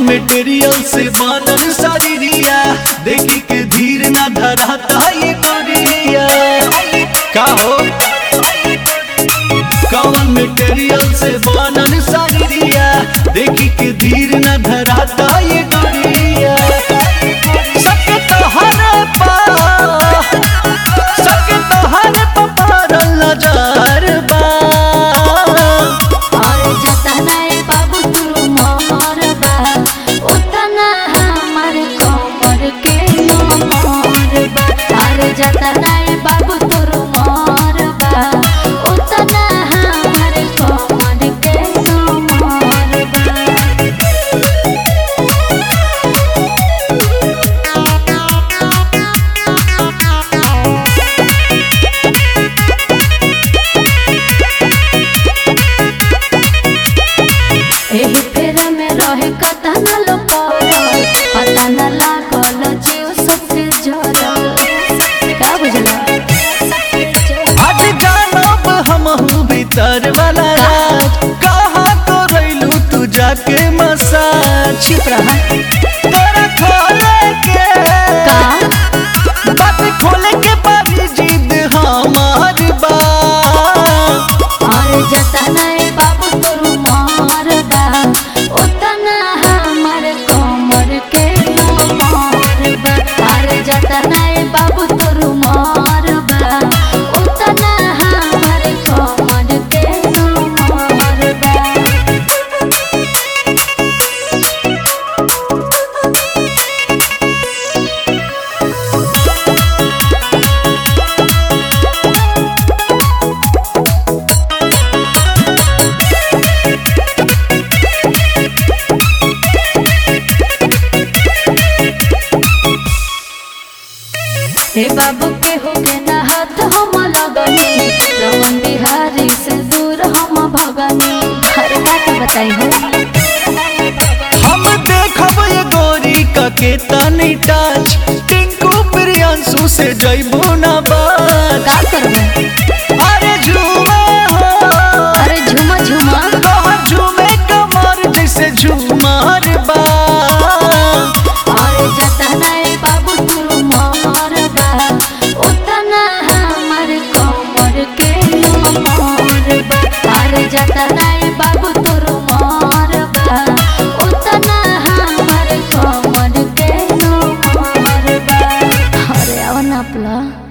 material से बनल शरीरिया देखी के धीर ना धराता ये गोरिया का हो कौन मेटेरियल से बनल शरीरिया देखी के धीर ना धराता ये गोरिया सके तोहरे पा सके तोहरे पा पारल नजर बा और जतना ए बाबू तू मोर बा उतना हमर कमर के मोर बा और जतना ए बाबू तू मोर बा उतना हमर कमर के मोर बा एही फेरा में रहे कता न लोग पता न लागल जीव सबसे जरल का बुझला आज जानब हमहू भीतर वाला राज कहाँ तो रैलू तू जाके मसाज चुप रहा तोरा खोले के का बात खोले के बारी जिद हमार बा और जतना ए बाबू तोरू मार बा उतना हमर कमर के मोर बा और जतना ए बाबू तोरू मार बा उतना हमर कमर के मोर बा हे बाबू के हो के ना हाथ हम लगनी रमन बिहारी से दूर हम भगनी हर बात बताई हो हम देखब ये गोरी का के तनी टच टिंकू प्रियांशु से जइबो ना बात का करबे अरे झूमे हो अरे झुमा झुमा तोहर झूमे कमर जैसे झूमर बा और जतना ए बाबू तू मोर बा उतना हमर कमर के मोर बा और जतना ए बाबू तू मोर बा उतना हमर कमर के मोर बा अरे आवा नापला